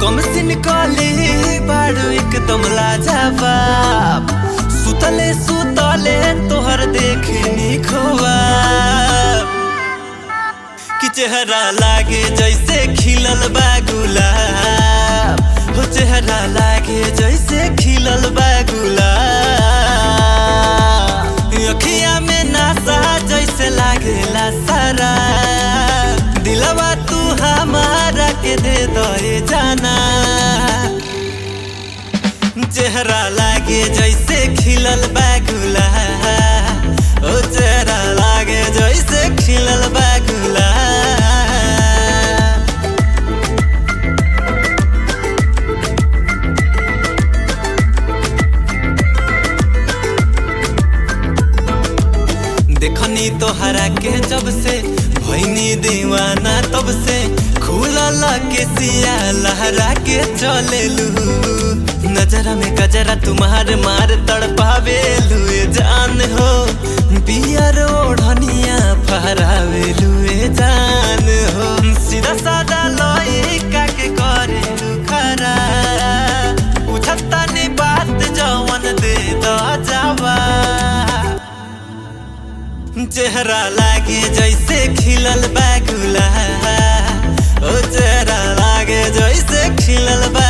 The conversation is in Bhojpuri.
कम सिन कले बाड़ू एकदम लाजवाब सुतले सुतले तोहर देखनी खोवाब कि चेहरा लागे जैसे खिलल बा गुलाब हो चेहरा लागे जैसे खिलल बा गुलाब अखिया में नासा जैसे लागेला सारा दिलवा तू हमारा के दे दे जाना चेहरा लागे जैसे खिलल बा गुलाब ओ चेहरा लागे जैसे खिलल बा गुलाब देखनी तोहरा के जब से भैनी दीवाना तब से खुलल के सिया लहरा के चलेलू नजरा में गजरा तुम्हार मार तड़पावे लुए जान हो पियर ओढ़निया फहरावे लुए जान हो सीधा सादा लइका के करे खरा पूछता नी बात जवन दे द जावा चेहरा लागे जैसे खिलल बा गुलाब ओ चेहरा लागे जैसे खिलल बा